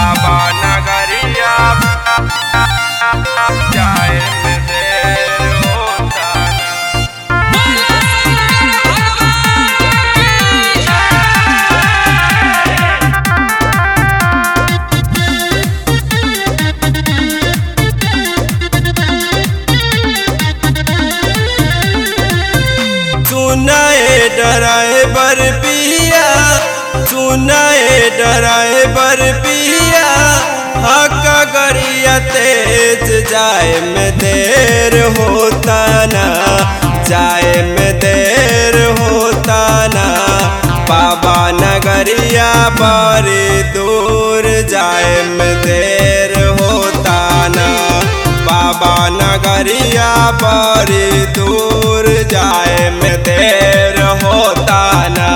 बाबा नगरिया जाए में देर होता ना सुनाए ड्राइवर पिया सुनाए ड्राइवर पिया हक गरिया तेज जाए में देर होता ना जाए में देर होता ना बाबा नगरिया बड़ी दूर जाए में देर होता ना बाबा नगरिया बड़ी दूर जाए में देर होता ना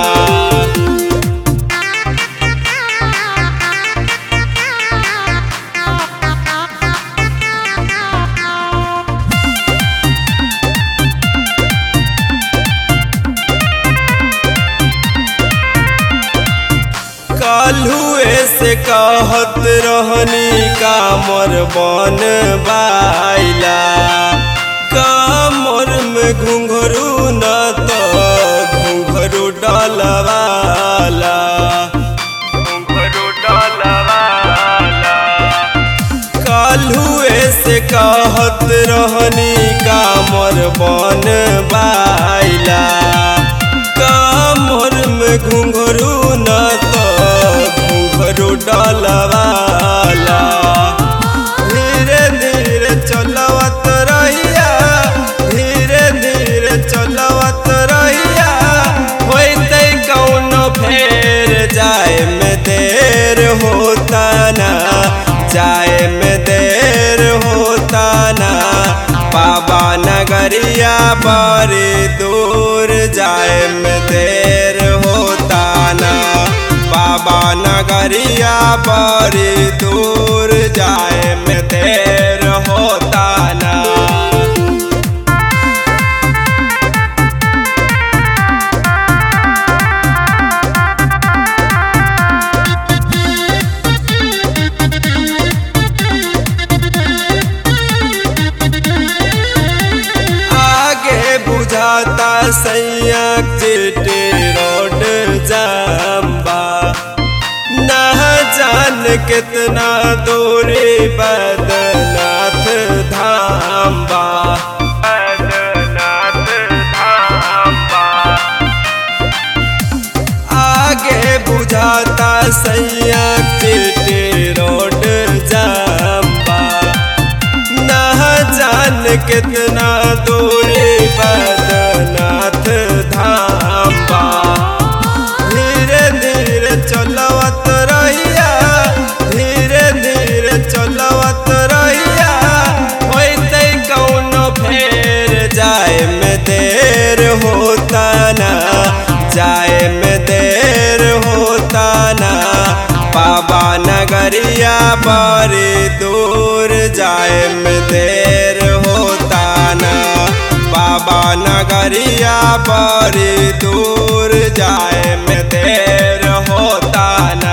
कालुए से कहत रहनी कामर बन बाइला कामर में घुंघरू न तो घुंघरू डलवाला घुंघरू डलवाला कालुए से कहत रहनी कामर बन बाइला कामर में घुंघरू न तो घुंघरू डलवाला धीरे धीरे चलवत रहिया धीरे धीरे चलवत रहिया होते कौन फेर जाए में देर होता ना जाए में देर होता ना बाबा नगरिया बड़ी दूर जाए में देर होता ना बाबा नगरिया बड़ी दूर जाए में देर होता ना आगे बुझाता सैया चिट्टी रोड जाम्बा ना जान कितना दूरी बदनाथ धाम्बा बैद्यनाथ धाम आगे बुझाता सैया चिट्टी रोड जाम्बा ना जान कितना दूरी बदनाथ धाम्बा धीरे धीरे चलवत रहिया धीरे धीरे चलवत रहिया होते कौन फेर जाए में देर होता ना जाए में देर होता ना बाबा नगरिया बड़ी दूर जाए में देर होता ना बाबा नगरिया बड़ी दूर जाए में देर होता ना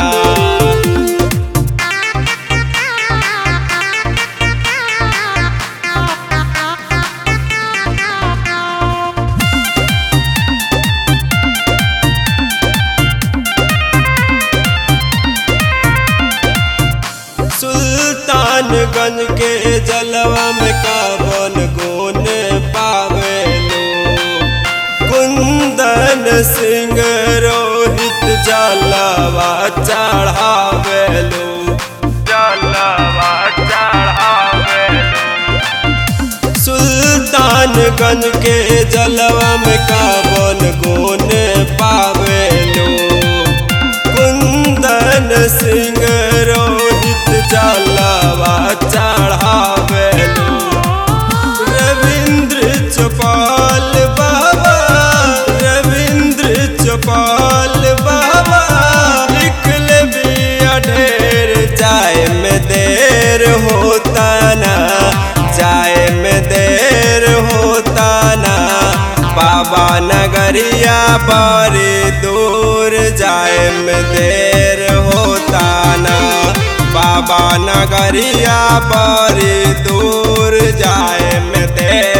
सुल्तानगंज के जलवा में कावन गुन पावेलो कुंदन सिंह रोहित जलवा चढ़ावेलो जलवा चढ़ावेलो सुल्तानगंज के जलवा में कावन गुन पावेलो कुंदन सिंह रोहित जलवा चढ़ावेलो रविंद्र चौपाल बाबा रविंद्र चौपाल बाबा निकल भी ढेर जाए में देर होता ना जाए में देर होता ना बाबा नगरिया बड़ी दूर जाए में देर होता ना बाबा नगरिया बड़ी दूर जाए में देर